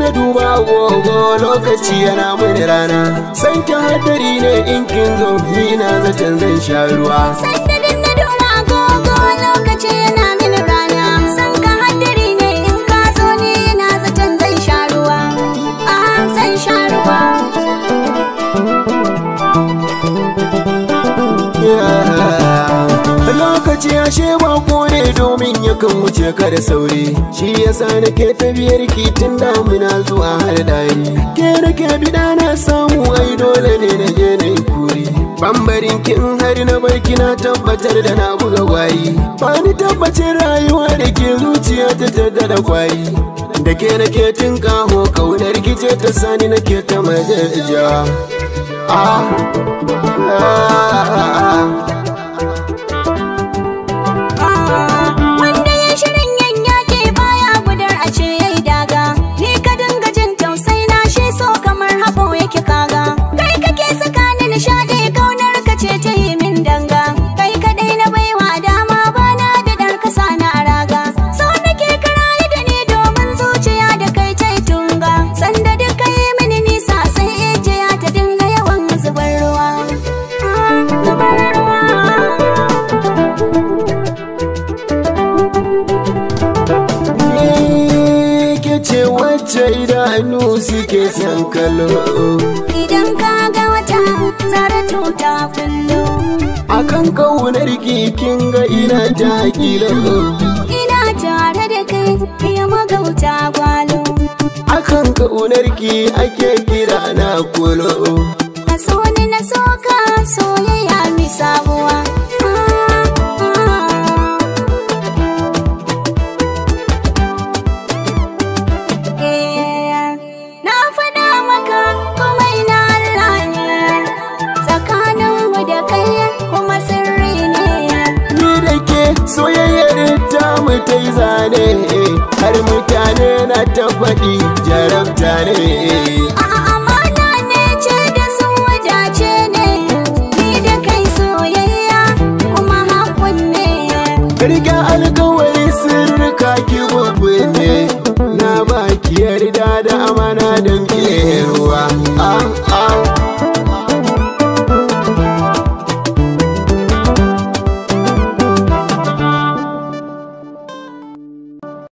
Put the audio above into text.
duba agogo lokaci yana mini rana san ki hadari ne in kin zo ni na zaton zan sha ruwa Sanda din na dora agogo lokaci yana min rana San ka haddari ne in ka zo ni na zaton zan sha ruwa Ah zan sha ruwa lokaci ashe bako ne domin yakan wuce ka da sauri shi yasa nake tafiyar ki tun damuna zuwa har dari ke nake bida na samu ai dole ne na je na yi kuri bambarin kin har na barki na tabbatar da na buga gwayi ba ni tabbacin rayuwa da ke zuciya ta tada da kwayi da ke nake tun kaho kaunar ki ce ta sani nake ta majaja ah ah ah Wanda ya shirin yan yaki baya gudar a ce yayi daga Ni ka dinga jin tausai na shi so kamar haɓo yake kaga Kai kake saka ni nishaɗi kaunar ka ce ta yi min danga Kai kaɗai na baiwa dama bana da ɗar kasa na raga So nake karaye da ni domin zuciya da kai ta yi tunga Sanda duk kai mini nisa sai ijiya ta dinga yawan zubar ruwa Ah, Zubar ruwa Ni ke ce wacce idanu suke son kallo Idan ka ga wata zaratu ta kullu akan kaunar kin ga ina ta kilo Ina tare da kai iya magauta gwalo akan kaunar ki ake kira na kulo A so ni na soka soyayya mi sabuwa Eh, Na faɗa maka komai na Allah ne Tsakaninmu da kai kuma sirri ne ni da ke soyayyar ta mu ta yi zane har mutane na ta faɗi jarabta ne A'a amana ne ce da sun wajace ne Ni da kai soyayya kuma hakun ne Riga alkawari sirrika ki ne na baki yarda da amana don ke